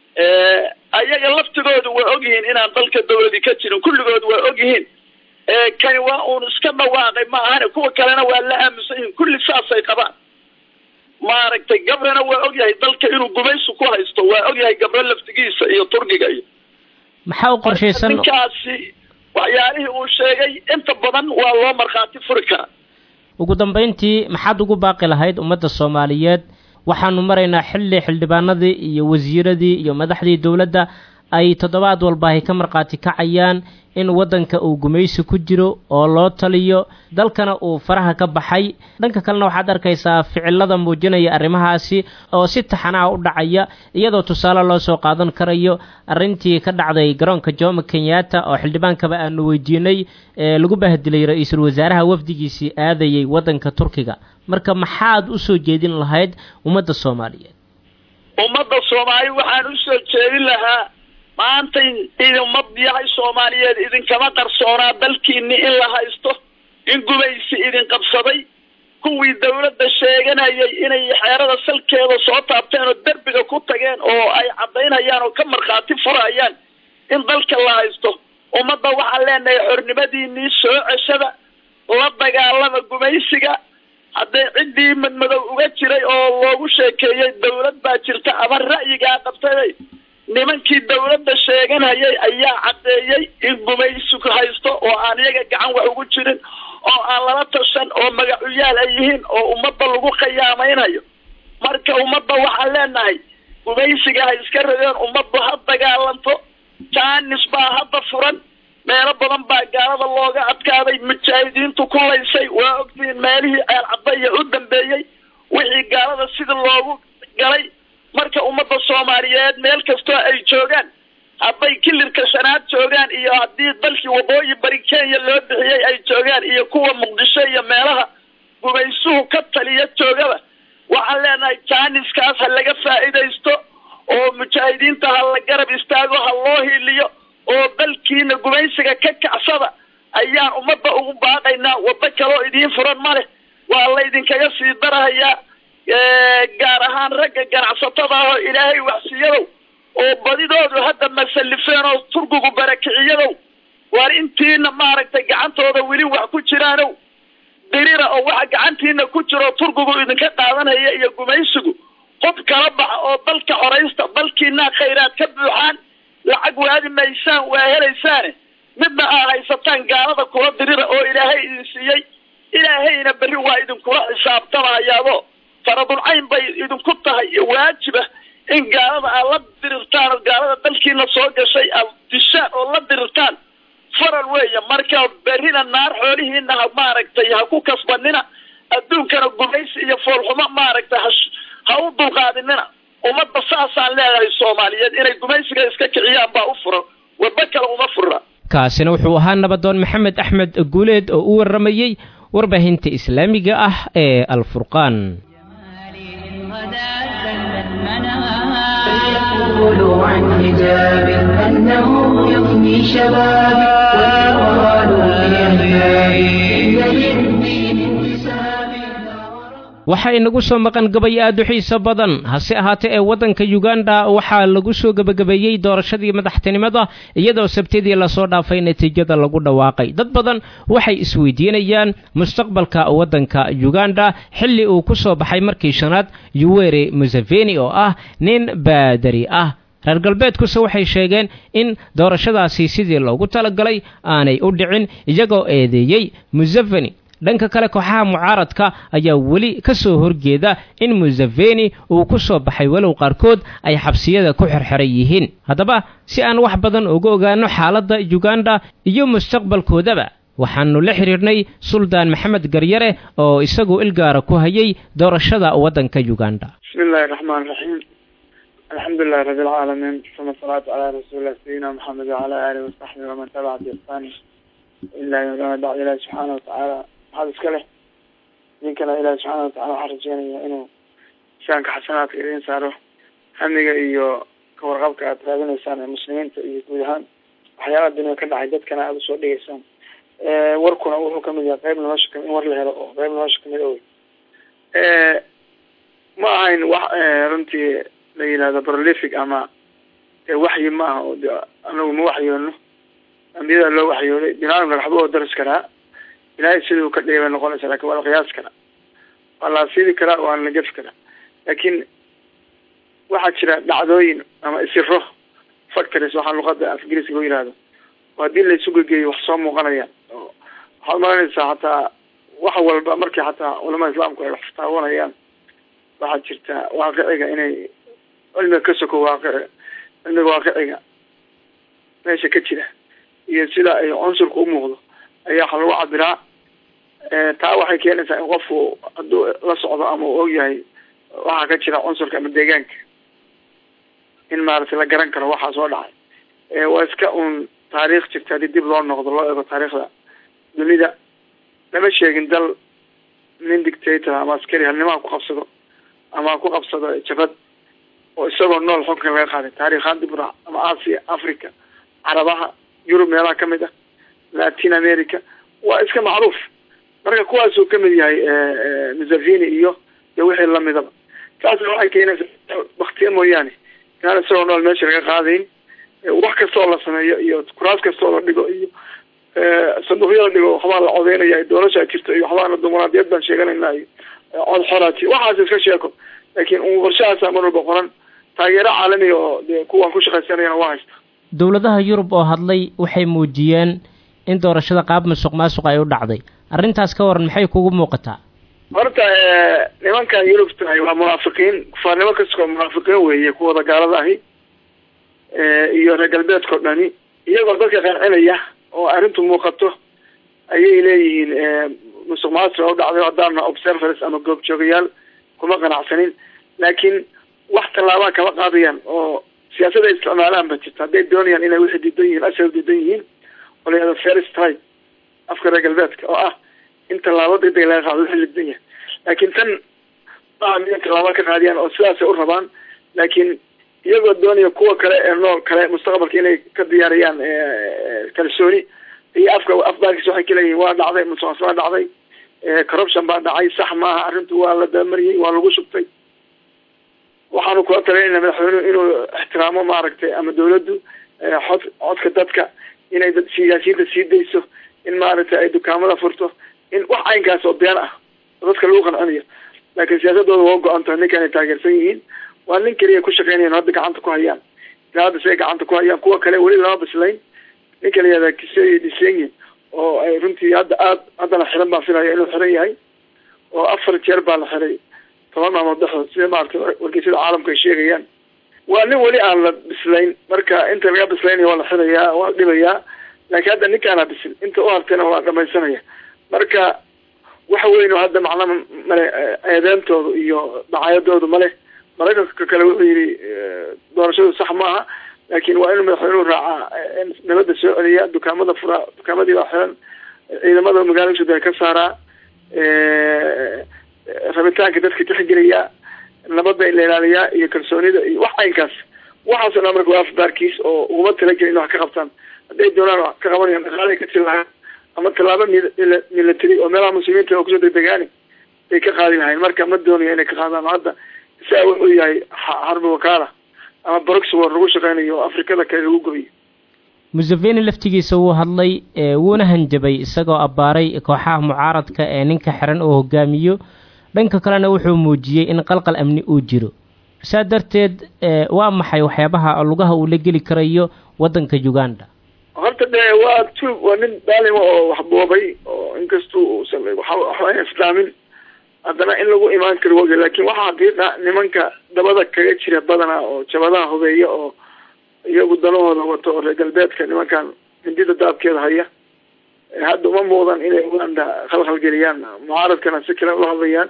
ayaga laftigoodu waa ogyihiin inaan dalka dawladi ka jirin kulligood waa ogyihiin kani waa uun iska dhawaaqay ma ahane kuwa kalena waa la aaminsan yihiin kulli saasay qabaan maaragtay gabrana waa ogyahay dalka inuu gumaysi ku haysto waa ogyahay gabro laftigiisa iyo turkiga iyo maxaa u qorshaysan ninkaasi waxyaalihii uu sheegay inta badan waa loo markhaati furi karaa ugu dambayntii maxaad ugu baaqi lahayd ummadda soomaaliyeed waxaanu maraynaa xilli xildhibaanadii iyo wasiiradii iyo madaxdii dowladda ay toddobaad walba ay ka markhaati kacayaan in waddanka uu gumaysi ku jiro oo loo taliyo dalkana uu faraha ka baxay dhanka kalena waxaad arkaysaa ficilada muujinaya arrimahaasi oo si taxanaha u dhacaya iyadoo tusaale loo soo qaadan karayo arrintii ka dhacday garoonka jomo kenyatta oo xildhibaankaba aanu weydiinay ee lagu bahdilay ra-iisul wasaaraha wafdigiisii aadayay waddanka turkiga marka maxaad u soo jeedin lahayd ummadda soomaaliyeed ummadda soomaali waxaan u soo jeedin lahaa maanta idinmad yahay soomaaliyeed idinkama qarsoonaa dalkiini in la haysto in gumaysi idin qabsaday kuwii dawladda sheeganayay inay xeerada salkeeda soo taabteen oo derbiga ku tageen oo ay caddaynayaan oo ka markhaati furayaan in dalka la haysto ummadda waxaan leenahay xornimadiinii soo ceshada la dagaalama gumaysiga haddee ciddii madmadow uga jiray oo loogu sheekeeyey dawlad baa jirta ama ra'yigaa qabtay nimankii dawladda sheeganayay ayaa caddeeyey in gumaysigu haysto oo aan iyaga gacan wax ugu jirin oo aan lala tashan oo magacuyaal ay yihiin oo ummadda lagu khiyaamaynayo marka ummadda waxaan leenahay gumaysiga ha iska radeen ummaddu ha dagaalanto jaanis baa hadda furan meelo badan baa gaalada looga adkaaday mujaahidiintu ku laysay waa ogtihiin meelihii ceel cadaya u dambeeyey wixii gaalada sida loogu galay marka ummadda soomaaliyeed meel kastoo ay joogaan hadday kilirka shanaad joogaan iyo haddii dalkii waqooyi bari kenya loo bixiyey ay joogaan iyo kuwa muqdisho iyo meelaha gumaysuhu ka taliya joogaba waxaan leenahay jaaniskaas ha laga faa'iidaysto oo mujaahidiinta ha la garab istaago ha loo hiiliyo oo dalkiina gumaysiga ka kacsada ayaan ummadda ugu baaqaynaa waddo kaloo idiin furan ma leh waa laydinkaga sii darahayaa gaar ahaan ragga ganacsatada ah oo ilaahay waxsiiyadow oo badidoodu hadda masallifeen oo turkigu barakiciyadow waar intiina maaragtay gacantooda weli wax ku jiraanow dirira oo waxa gacantiina ku jiro turkigu idinka qaadanaya iyo gumaysigu qof kala baxa oo dalka xoraysta dalkiinaa khayraad ka buuxaan lacag waadi maysaan waa helaysaane midna aa haysataan gaalada kula dirira oo ilaahay idin siiyey ilaahayna berri waa idinkula xisaabtamahayaado faradulcayn bay idinku tahay waajiba in gaalada aad la dirirtaan oo gaalada dalkiina soo gashay aad dishaan oo la dirirtaan faral weeye marka berrina naar xoolihiina ha maaragtay ha ku kasbanina adduunkana gumaysi iyo foolxumo maaragtay ha ha u dulqaadinina ummadda saasaan leedahay soomaaliyeed inay gumaysiga iska kiciyaan baa u furan waddo kale uma fura kaasina wuxuu ahaa nabadoon maxamed axmed guuleed oo u warramayey warbaahinta islaamiga ah ee alfurqaan فليقولوا عن حجاب أنه يفني شبابي ويقالوا في أحبابي إن للدين انتسابي waxaa inagu soo maqan gabay aad u xiiso badan hase ahaatee ee waddanka yuganda waxaa lagu soo gebagabeeyey doorashadii madaxtinimada iyadoo sabtidii lasoo dhaafay natiijada lagu dhawaaqay dad badan waxay isweydiinayaan mustaqbalka waddanka yuganda xilli uu ku soo baxay markii shanaad yuweri museveni oo ah nin baadari ah reer galbeedkuse waxay sheegeen in doorashadaasi sidii loogu talagalay aanay u dhicin iyagoo eedeeyey museveni dhanka kale kooxaha mucaaradka ayaa weli ka soo horjeeda in museveni uu ku soo baxay walow qaarkood ay xabsiyada ku xirxiran yihiin haddaba si aan wax badan uga ogaano xaaladda yuganda iyo mustaqbalkoodaba waxaanu la xidhiirnay suldaan maxamed garyare oo isagu ilgaara ku hayay doorashada waddanka yuganda bismi illahi raxmaan raxiim alxamdulilahi rabi alcaalamiin uma asalaatu calaa rasuulilah sayidina maxamed wacala aalihi wasaxbihi waman tabaca biixsaani ilaa yowma bacd ilahi subxaana watacaala maxaad iska leh idinkana ilahi subxaana watacala waxaan rajeynaya inuu shaanka xasanaadka idiin saaro hamiga iyo kawarqabka aad raadinaysaan ee muslimiinta iyo guud ahaan waxyaalaha dunia ka dhacay dadkana aada usoo dhigaysaan warkuna wuxuu kamid yahay qeyb nolosha ka in war la helo oo qeyb nolosha kamid owy ma ahayn wax runtii la yihahdo prolific ama waxyi ma aha oo de anagu ma waxyoono ambiyada loo waxyooday binaadamka waxba oo daris karaa ilaahay siduu ka dhigay bay noqonaysa lakin waa la qiyaas karaa waa la afidi karaa waana la gefi karaa laakiin waxaa jira dhacdooyin ama isiro factories waxaa luqada afgiriska loo yihahdo oo haddii la isu gegeeyo wax soo muuqanaya oo waxaad maranaysaa hataa wax walba markii xataa culamada islaamku ay wax taabanayaan waxaa jirta waaqiciga inay cilmiga ka soko waaqici cilmiga waaqiciga meesha ka jira iyo sida ay cunsurka umuuqdo ayaa waxa lagu cabiraa taa waxay keenaysaa in qofku hadduu la socdo ama uu ogyahay waxaa ka jira cunsurka ama deegaanka in maaragtay la garan karo waxaa soo dhacay waa iska un taariikh jirta haddii dib loo noqdo loo eego taariikhda dunida lama sheegin dal nin dictator ama askari halnimaha ku qabsado ama ku qabsado jabad oo isagoo nool xunkan laga qaaday taariikhaan dib raac ama asia africa carabaha yurub meelaha kamid ah latin america waa iska macruuf marka kuwaasuu kamid yahay museveni iyo iyo wixii lamidaba taasna waxay keenaysaa baktiya mooyaane inaan isagoo nool meesha laga qaadayn wax kasta oo la sameeyo iyo kuraas kasta oo la dhigo iyo sanduuqyo la dhigo waxbaa la codeynaya doorasha jirto iyo waxbaana dimuqraadiyad baan sheeganayna iyo cod xoraati waxaas iska sheeko laakiin un qorshahaasa mar walba qoran taageero caalami oo dee kuwan ku shaqaysanayana waa haysta dowladaha yurub oo hadlay waxay muujiyeen in doorashada qaab masuq maasuq ay u dhacday arrintaas ka waran maxay kugu muuqataa horta nimankan yurubta waa munaafiqiin kufaarnimo kastoo munaafiqiin weeye kuwada gaalada ahi iyo reer galbeedka o dhani iyagoo dadka qancinaya oo arrintu muuqato ayay leeyihiin musuq maasuq u dhacday haddaana observers ama goobjoogayaal kuma qanacsanin laakiin wax tallaabaa kama qaadayaan oo siyaasada isticmaalaan ba jirta hadday doonayaan inay wixii diidan yihiin ashar diidan yihiin oo la yihahdo first time afka reer galbeedka oo ah in tallaabo degdeg laga qaado wixii la diidan yahay laakiin tan maa midan tallaabo ka qaadiyaan oo sidaasay u rabaan laakiin iyagoo doonaya kuwa kale ee nool kale mustaqbalka inay ka diyaariyaan kalsooni iyo afka afbaarkiisa waxay kaleeyihiin waa dhacday musuqmaasuq waa dhacday corruption baa dhacay sax maaha arrintu waa la dabamariyey waa lagu shubtay waxaanu kula talinayna madaxweynuhu inuu ixtiraamo maaragtay ama dawladdu xod codka dadka inay dad siyaasiyiinta sii dayso in maaragtay ay dukaamada furto in wax caynkaas oo been ah oo dadka lagu qancinayo laakiin siyaasadooda waa go-an tahay ninkan ay taageersan yihiin waa nin keliya ku shaqeynayan hadda gacanta ku hayaan ilaa hadda si ay gacanta ku hayaan kuwa kale weli lama bislayn ninka la yihahda kisey disenye oo ay runtii hadda aad haddana xiran baan filaya inuu xiran yahay oo afar jeer baa la xiray toban maalmood dhexdood sida maaragtay wargeysyada caalamka ay sheegayaan waa nin weli aan la bislayn marka inta laga bislaynaya waa la xirayaa waa la dhibayaa laakiin hadda ninkaana bisil inta u hartayna waa dhamaysanaya marka waxa weyn oo hadda macnaha male eedeentoodu iyo dacaayadoodu male maraykanka kale wuxuu yidhi doorashadu sax maaha laakiin waa inuu madaxweynuhu raacaa nabadda soo celiya dukaamada furaa dukaamadii baa xiran ciidamada magaalada sudan ka saaraa rabitaanka dadka tixgeliyaa nabadda in la ilaaliyaa iyo kalsoonida iyo wax caynkaas waxaasoo dhan marka waa afbaarkiis oo uguma talagelin in wax ka qabtaan hadday doonaan wax ka qabanayaan dhaqaalay ka tiri lahaan ama tallaabo milatary oo meelaha muslimiinta oo kusoo degdegaani bay ka qaadi lahayn marka ma doonayo inay ka qaadaan hadda isaa wuxuu yahay xarbi wakaala ama broxwar lagu shaqeynayo oo afrikada kale lagu gobiyo museveni laftigiisa wuu hadlay wuuna hanjabay isagoo abbaaray kooxaha mucaaradka ee ninka xiran oo hogaamiyo dhanka kalena wuxuu muujiyey in qalqal amni uu jiro saa darteed waa maxay waxyaabaha lugaha uu la geli karayo waddanka uganda horta dee waa tuug waa nin daalima oo wax boobay oo inkastuu uusan waxba islaamin haddana in lagu imaan karo woga laakin waxaa xaqiiqa nimanka dabada kaga jira badanaa oo jabadaha hubeeya oo iyagu danahooda wato oo reer galbeedka nimankan hindida daabkeeda haya hadda uma muuqdan inay uganda khalkhal geliyaan mucaaradkana si kale ula hadlayaan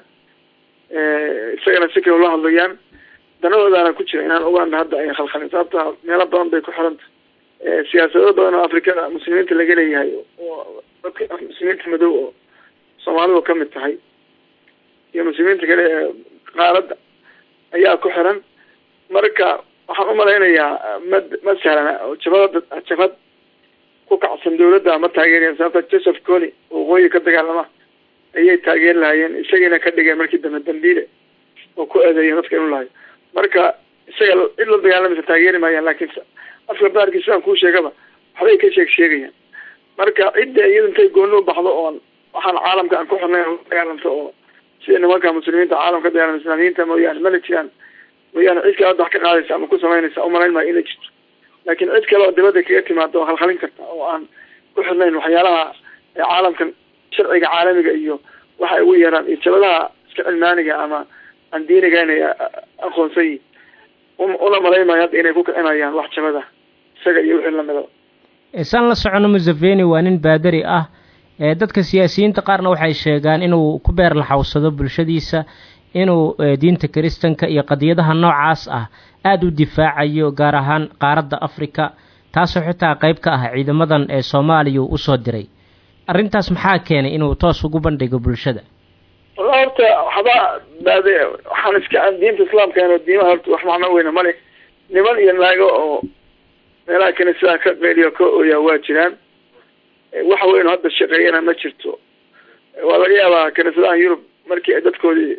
isagana si kale ula hadlayaan danahoodaana ku jira inaan uganda hadda ay khalkhalin sababta meelo badan bay ku xiranta siyaasado badan oo afrikada muslimiinta laga leeyahay oo dadka muslimiinta madow oo soomaalidu kamid tahay iyo muslimiinta kale ee qaaradda ayaa ku xiran marka waxaan umalaynayaa ma ma sahlana oo jabada jabad ku kacsan dawladda ma taageerayan sababta joseph coni waqooyi ka dagaalama ayay taageeri lahaayeen isagiina ka dhigeen markii dambe dambiile oo ku eedeeyeen dadka inuu lahayo marka isaga cid la dagaalamaysa taageeri maayaan laakiin afka baarkii sidaan kuu sheegaba waxbay ka sheeg sheegayaan marka cidda iyada intay gooni u baxdo oon waxaan caalamka aan ku xirnay dagaalamto oo sida nimanka muslimiinta caalamka dagaalama islaamiyiinta mooyaane mana jiraan mooyaane cid kale hadda wax ka qaadaysa ama ku samaynaysa umalayn maayo inay jirto laakiin cid kale oo dibadda kaga timaado oo khalkhalin karta oo aan ku xirnayn waxyaalaha caalamkan sharciga caalamiga iyo waxay ugu yeeraan iyo jabadaha iska cilmaaniga ama aan diiniga inay aqoonsan yihin una malaymayo hadda inay ku kicinayaan wax jabada isaga iyo wixii lamida saan la socono museveni waa nin baadari ah dadka siyaasiyiinta qaarna waxay sheegaan inuu ku beer laxawsado bulshadiisa inuu diinta kiristanka iyo qadiyadaha noocaas ah aada u difaacayo gaar ahaan qaaradda africa taasoo xitaa qayb ka ah ciidamadan ee soomaaliya uu usoo diray arrintaas maxaa keenay inuu toos ugu bandhigo bulshada walla horta waxba baade waxaan iska diinta islaamka ino diimaha horta wax macno weyne male niman iyo naago oo meelaha kaniisadaha ka qeyliyo ka ooyaa waa jiraan waxa weyn hadda shaqeeyana ma jirto waa laga yaabaa kaniisadaha yurub markii ay dadkoodii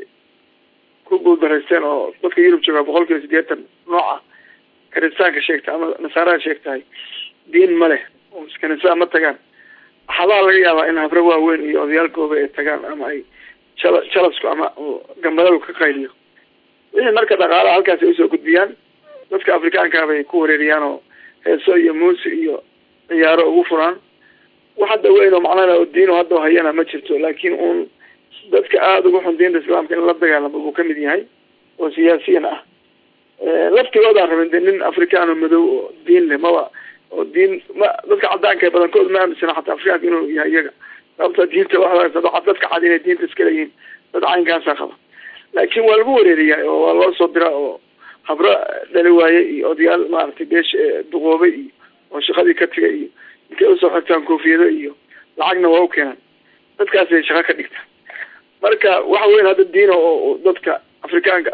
ku guuldaraysteen oo dadka yurub joogaa boqol kiiba sideetan nooca kiristaanka sheegta ama nasaaraha sheegtahay diin ma leh oo kaniisadaha ma tagaan waxaabaa laga yaabaa in habre waaweyn iyo odayaalkooba ay tagaan ama ay jala jalasku ama gambadalu ka qayliyo wixii marka dhaqaalaha halkaas ay usoo gudbiyaan dadka afrikaanka bay ku wareeriyaan oo heeso iyo muusi iyo ciyaaro ugu furaan wax hadda weyn oo macnaha oo diino hadda hayana ma jirto laakiin uun dadka aada ugu xun diinta islaamka in la dagaalamo buu kamid yahay oo siyaasiyan ah laftigoodaan rabin de nin afrikaan oo madow oo diin leh maba oo diin ma dadka cadaanka badankood ma aaminsana xataa afrikaanka inuu yahay iyaga sababta diinta waa dadka cad inay diinta iska leeyihiin dad caynkaasa qaba laakiin waa lagu wareeriyaa oo waa loo soo dira oo habro dhali waaye iyo odayaal maaragtay beesh duqoobay iyo oo shaqadii ka tegay iyo intay usoo xirtaan koofiyado iyo lacagna waa u keenaan dadkaasay shaqo ka dhigtaan marka waxa weyn hadda diina oo dadka afrikaanka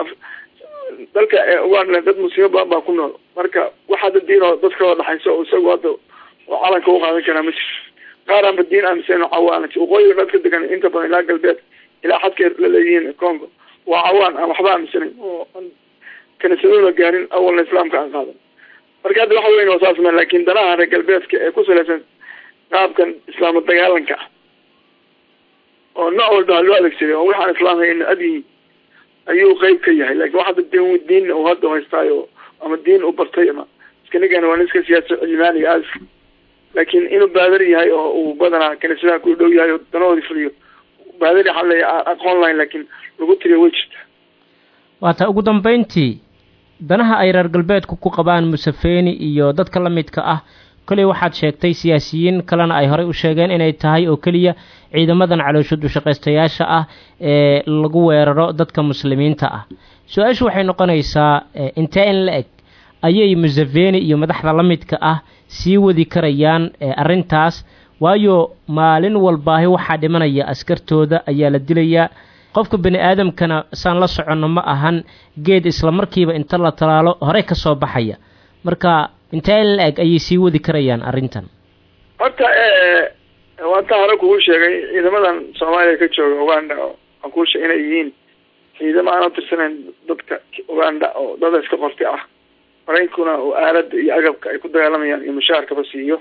dalka uganda dad muslimo badan baa ku nool marka wax hadda diin oo dadka oo dhaxayso oo isagu hadda oo calanka u qaadan karaa ma jirto qaaraanba diin aaminsan oo cawaan waqooyiga dadka degan inta badan ilaa galbeed ilaa xadkay la leeyihiin congo waa cawaan aan waxba aaminsanayn oo kaniisaduna gaarin awalna islaamka aan qaadan marka hadda waxa weyn oo saas ma laakin danaha reer galbeedka ee ku salaysan qaabkan islaamo dagaalanka ah oo nooc walba loo adeegsaday oo waxaan islaamhayna adyihiin ayuu qeyb ka yahay lakin wax hadda din diin uu hadda haystaayo ama diin u bartay ama iskanigan waa nin iska siyaasa cilmaaniga aas laakiin inuu baadar yahay oo uu badanaa kaniisadaha ku dhow yahay oo danahoodii fuliyo baadari waxaa leeya aqoon lahayn laakiin lagu tiriyo way jirta waata ugu dambeyntii danaha ay reer galbeedku ku qabaan museveni iyo dadka la midka ah koley waxaad sheegtay siyaasiyiin kalena ay horey u sheegeen inay tahay oo keliya ciidamadan caloosho dushaqaystayaasha ah ee lagu weeraro dadka muslimiinta ah su-aashu waxay noqonaysaa intee in la eg ayay museveni iyo madaxda la midka ah sii wadi karayaan arrintaas waayo maalin walbaahi waxaa dhimanaya askartooda ayaa la dilayaa qofka bani aadamkana saan la soconno ma ahan geed isla markiiba inta la talaalo horey ka soo baxaya marka intee in la eg ayay sii wadi karayaan arrintan horta waanta hore kugu sheegay ciidamadan soomaaliya ka jooga uganda aan kuu sheeg inay yihiin ciidamo aan utirsanayn dadka uganda oo dada iska qorti ah maraynkuna oo aalada iyo agabka ay ku dagaalamayaan iyo mushaarkaba siiyo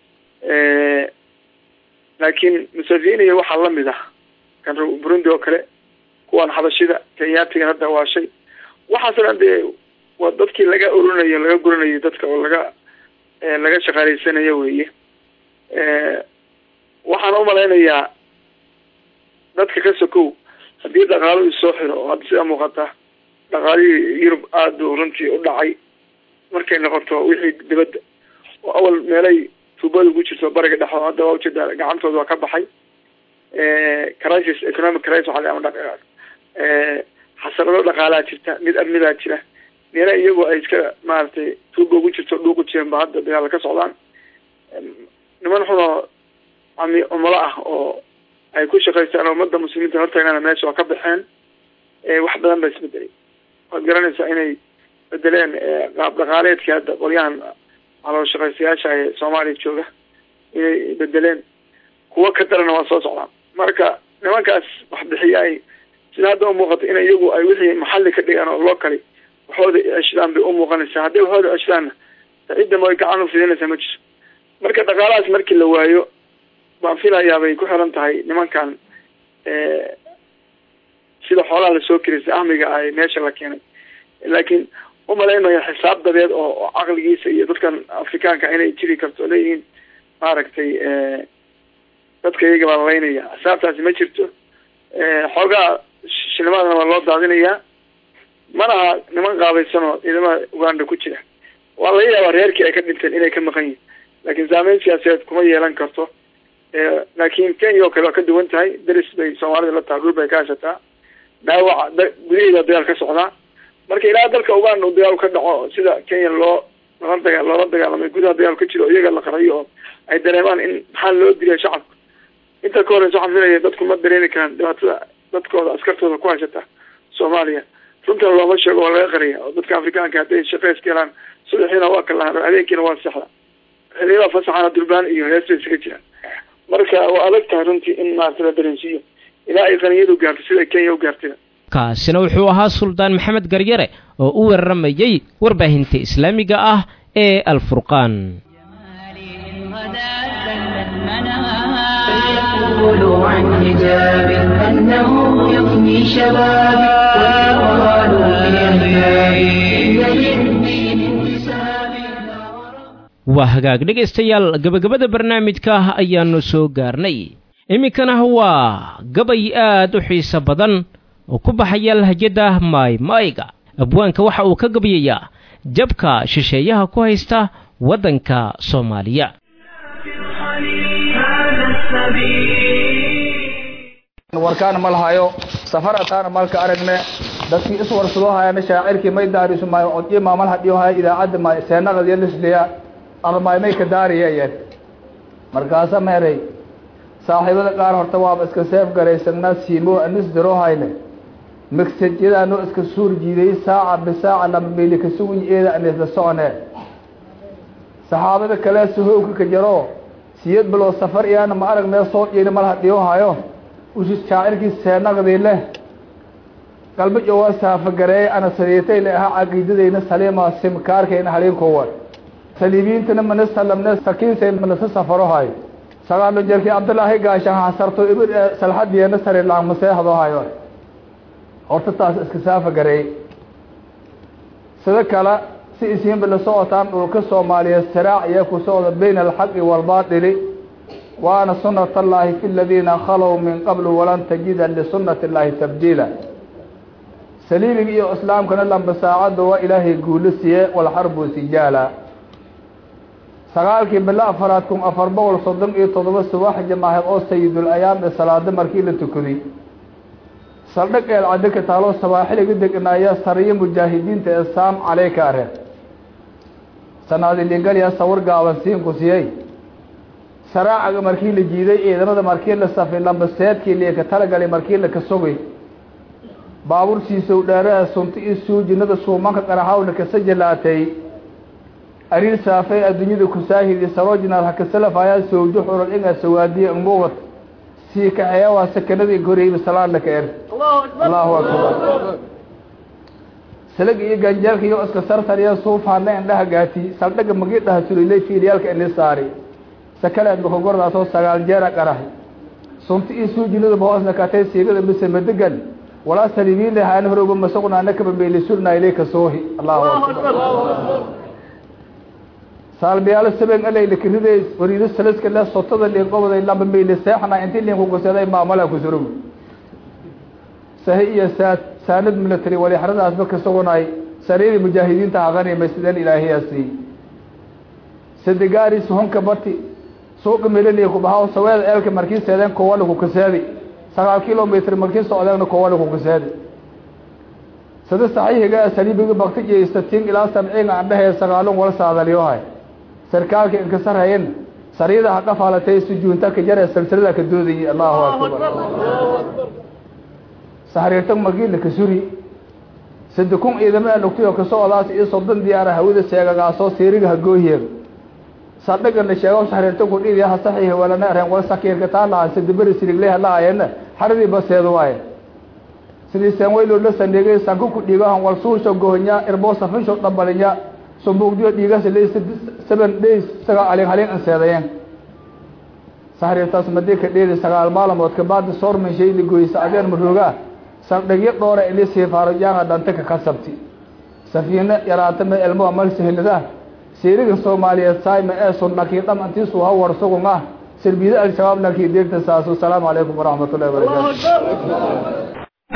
laakiin museveni waxaa lamid ah kan burundi oo kale kuwaan xabashida kenyaatigan hadda waa shay waxaasoo dhan dee waa dadkii laga urinayo laga guranayo dadka oo laga laga shaqaaleysanayo weeye waxaan umalaynayaa dadka ka sokow haddii dhaqaalo isoo xiro oo hadda sida muuqata dhaqaalihii yurub aada u runtii u dhacay markay noqoto wixii dibadda oo awal meelay tuubada ku jirto bariga dhexo hadda waa ujeedaa gacantooda waa ka baxay crisis economic crisis waxa ama xasarado dhaqaalaa jirta mid amnidaa jira meela iyagoo ay iska maaragtay tuuba ugu jirto dhuuqu jireen ba hadda dagaala ka socdaan niman xunoo ami umulo ah oo ay ku shaqaystaan oo ummadda muslimiinta hortagnana meesha waa ka baxeen wax badan ba isbedelay waad garanaysaa inay bedeleen qaab dhaqaaleedkii hadda qolyahan caloo shaqaystayaasha ee soomaaliya jooga inay bedeleen kuwo ka darana waa soo socdaan marka nimankaas wax bixiyaay sida hadda umuuqato in iyagu ay wixii maxalli ka dhigaan oo loo kali waxooda ceshadaan bay umuuqanaysaa hadday waxooda ceshadaanna cidda ma gacan u fidinaysaa ma jirto marka dhaqaalahaas markii la waayo baan filayaa bay ku xiran tahay nimankan sida xoolaha lasoo kiristay ahmiga ah ee meesha la keenay laakiin umalaynayo xisaab dabeed oo caqligiisa iyo dadkan afrikaanka inay jiri karto leeyihiin maaragtay dadka iyaga baa lalaynaya xisaabtaasi ma jirto xoogaa shilimaadana waa loo daadinayaa manaha niman qaabaysanoo ciidamada uganda ku jira waa laga yaabaa reerkii ay ka dhinteen inay ka maqan yihin laakiin saameyn siyaasadeed kuma yeelan karto laakiin kenya oo kale waa ka duwan tahay deris bay soomaalida la taha dhul bay ka hashataa dhaawaca gudaheeda dagaal ka socdaa marka ilaa dalka uganda uu dagaal ka dhaco sida kenya loo lala daga loola dagaalamay gudaha dagaal ka jiro iyaga la qarayo oo ay dareemaan in maxaa loo dilay shacabka inta ka horeysa waxaan filaya dadku ma dareemi karaan dhibaatada dadkooda askartooda ku hashata soomaaliya runtan looma sheego waa laga qariya oo dadka afrikaanka hadday shaqeys ka helaan subaxiina waa kalahaan habeenkiina waa sexda xiliyada fasaxana durbaan iyo hees bay isaga jiraan marka waa adag tahay runtii in maarata la dareensiiyo ilaa ay qaniyadu gaarto sida kenya u gaartay kaasina wuxuu ahaa suldaan maxamed garyare oo u waramayey warbaahinta islaamiga ah ee alfurqaan فيقولوا عن حجاب أنه يفني شبابي ويقالوا في أحبابي إن للدين انتسابي waa hagaag dhegaystayaal gebagabada barnaamijka ayaannu soo gaarnay iminkana waa gabay aad u xiiso badan oo ku baxaya lahjadda maaymaayga abwaanka waxa uu ka gabayayaa jabka shisheeyaha ku haysta waddanka soomaaliya warkaana ma lahayo safarataana malka aragne dadkii iswarsadoo hayana shaacirkii may daarisu maayo codyo maamal hadhiyo haya idaacadda maayo seenaqad iyo lisliya almaay may ka daariyayeen markaasa meeray saaxiibada qaar horta waaba iska seef garaysanaa siimo anis diroo hayne magsajyadaanoo iska suur jiiday saaca bisaaca lamabeyli ka suguy eeda anisla socone saxaabada kale sahowka ka jaro siyad biloo safar iyaana ma aragnee soo dhiina mal hadhiyo hayo ushis shaacirkii seenaqdii leh galbajo waa saafagareeye ana sariitay le ahaa caqiidadayna saliima simkaarkayna haliinkowa saliibiintana mana salamne sakiinsay manasa safaro hayo sagaalo jerkii cabdillaahi gaashaan hasarto ibir salxadiyeena sari laangmaseexdo hayo horta taas iska saafagareey sida kale si isiinba la socotaan dhulka soomaaliyeed siraac iyo ku socda bayna alxaqi waalbaatili waana sunat allahi fi ladiina khalow min qablu walan tajida lisunati اllahi tabdiila saliimiga iyo islaamkana lamba saacadda waa ilaahay guulo siye walxarbu sijaala sagaalkii bilo afaraad kun afar boqol soddon iyo toddoba subax jamaaheed oo sayidul ayaam ee salaado markii la tukaday saldhag eel caddo ka taaloo sabaaxiliga degnaaya sariyo mujaahidiinta ee saam caleyka areen sanaadilingalya sawir gaaban siinku siyey saraacaga markii la jiiday ciidamada markii la safay lambaseedkii liika talagalay markii la ka sogay baabuur siisow dheeraha sunti iyo suujinada suumanka qaraxawna kasajalaatay ariir saafay adduunyada kusaahidi sarojinaad hakasalafaayaa sowjo xurad ingaa sawaadiya umuwad sii kaxeeya waa sakanadii goreyba salaadna ka er allahu akbar salag iyo ganjeelka iyo iska sartariya suufaana indhaha gaati saldhaga magi dhaha sulilay fiiryaalka ini saari sakaleed bakogordaasoo sagaal jeera qarahay sunti iyo suujinadaba hoosna katay siigada mise madegan walaa salibiinle haana horowba masaqnaana kabambeeli surnayle ka soohi allahu akbar saalbiyaalo sabeen alayla kiriday wariido salaska le sotada liin qobaday lamba meyle seexna intii liin kugusaday maamala kusurug sahi iyo saad saanad military walixradaasba ka sugunay sariiri mujaahidiinta haqanimay sideen ilaahiyaasi sadegaari suhunka bati suuqa melaliya kubahaa saweeda eelka markii seedeen kowali kukaseedi sagaal kilomitr markii socdeena kowali kukaseedi sida saxiixiga saliibiga bakti iyo istatiin ilaa sabciin andhahee sagaalun wala saadaliyohay sarkaalka inkasarhayen sariida ha dhafaalatay sujuunta ka jare silsilada ka doodayay allahu akbar sahriirta magiila ka suri sade kun ciidamada lugtiyo ka socdaas iyo soddon diyaara hawada seegagaasoo siiriga hagoohiyeeg sadhagana sheego sahriirta kudhiidiya ha saxiixa walana areen wal sakiirka taa lahaa sadaberi sirigle halaayena xaradii baseedu waaye sidii seenwaylo la sandhigay sanku ku dhiigahan wal suusho gohonya irboo safisho dhambalinya sumbuugdiyo dhiigasa le seven days sagaa alin halin anseedayeen sahriirtaas madii ka dheedi sagaal maalamood kabaadi soormanshay ligoysa adeen maroogaa saldhigyo dhoora ili siifaarajaanga dhante ka kasabti safiino yaraata me elmoa mal sahilada siiriga soomaaliyeed saayma ee sunnakii dham antiisu ha war sugun ah سربيد الشباب لكي ديك تساسو السلام عليكم ورحمة الله وبركاته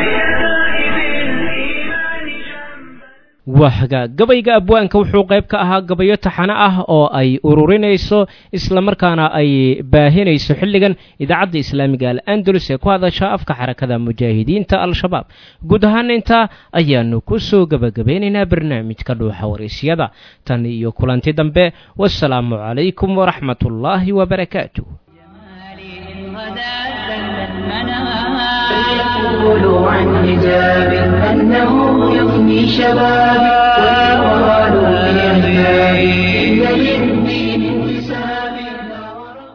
wahga gabayga abwaanka wuxuu qayb ka ahaa gabayo taxano ah oo ay ururinayso islamarkaana ay baahinayso xilligan idaacadda islaamiga al andalus ee ku hadasha afka xarakada mujaahidiinta al-shabaab guud ahaan intaa ayaanu ku soo gebagabeynaynaa barnaamijka dhuuxa waraysyada tan iyo kulanti dambe wasalaamu calaykum waraxmatullaahi wabarakaatu يقول عن حجاب أنه يفني شبابي